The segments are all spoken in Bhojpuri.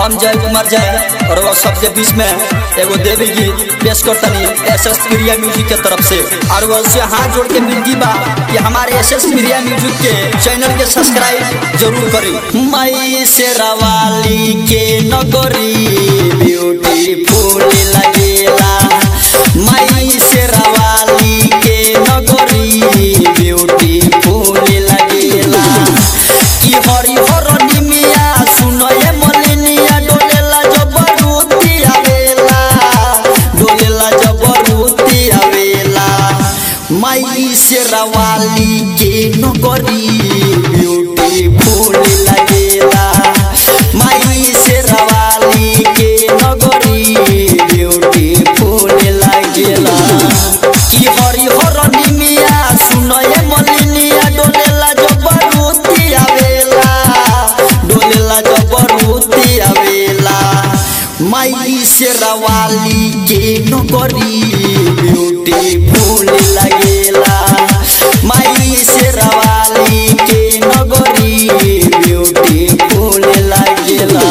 हम जय कुमार जय और वो सबके बीच में एगो देवी गीत पेश करतनी एस एस प्रिया म्यूजिक के तरफ से और वो उससे हाथ जोड़ के विनती बा कि हमारे एस एस प्रिया म्यूजिक के चैनल के सब्सक्राइब जरूर करी मई से रवाली के नगरी ब्यूटीफुल लगेला मई से रवाली के नगरी ब्यूटीफुल लगेला कि हरि हर निमिया सुनये मलिनिया डोलेला जबरूती आवेला डोलेला जबरूती आवेला माई से रवाली के नगरी ब्यूटीफुल लगेला माई से रवाली के नगरी ब्यूटीफुल लगेला कि हरि हर निमिया सुनये मलिनिया डोलेला जबरूती आवेला डोलेला जबरूती आवेला माई से रवाली के नगरी ब्यूटीफुल लगेला माई से रवाली के नगरी ब्यूटीफुल लगेला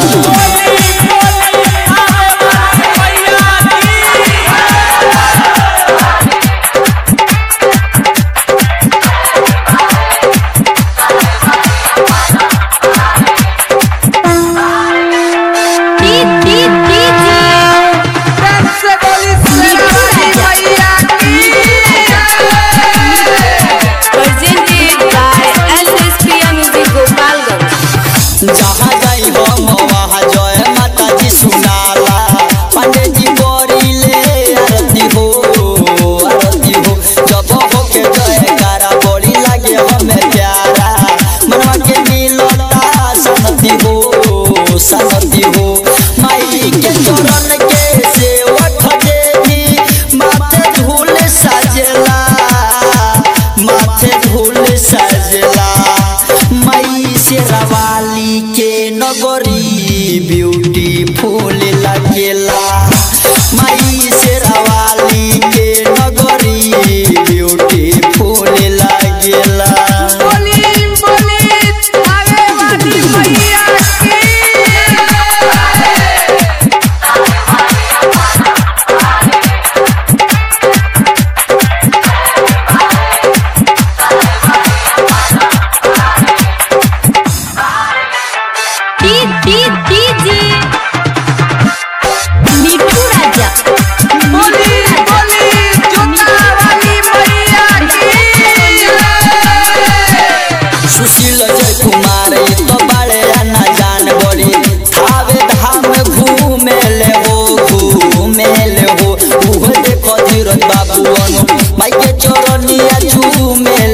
Presented by SSPM Music Gopalganj. जहाँ जाई हम वहाँ जय माता जी सुनाला पांडे जी बोरी ले आरती हो आरती हो जब हो के जय गारा बड़ी लागे हमें प्यारा मनवा के मिलता सनती हो सनती हो माई के चरण के सेवक देवी माथे धूल सजला माथे धूल सजला मई से रवाली के नगरी ब्यूटीफुल लगेला मई से रवाली के नगरी ब्यूटीफुल लगेला मिठू राजा सुशील जय कुमार ये तो बड़े न जान बड़ी थावे धाम घूमे ले हो घूमे ले हो उह देखो धीरज बाबू अनु माई के चरनिया झूमे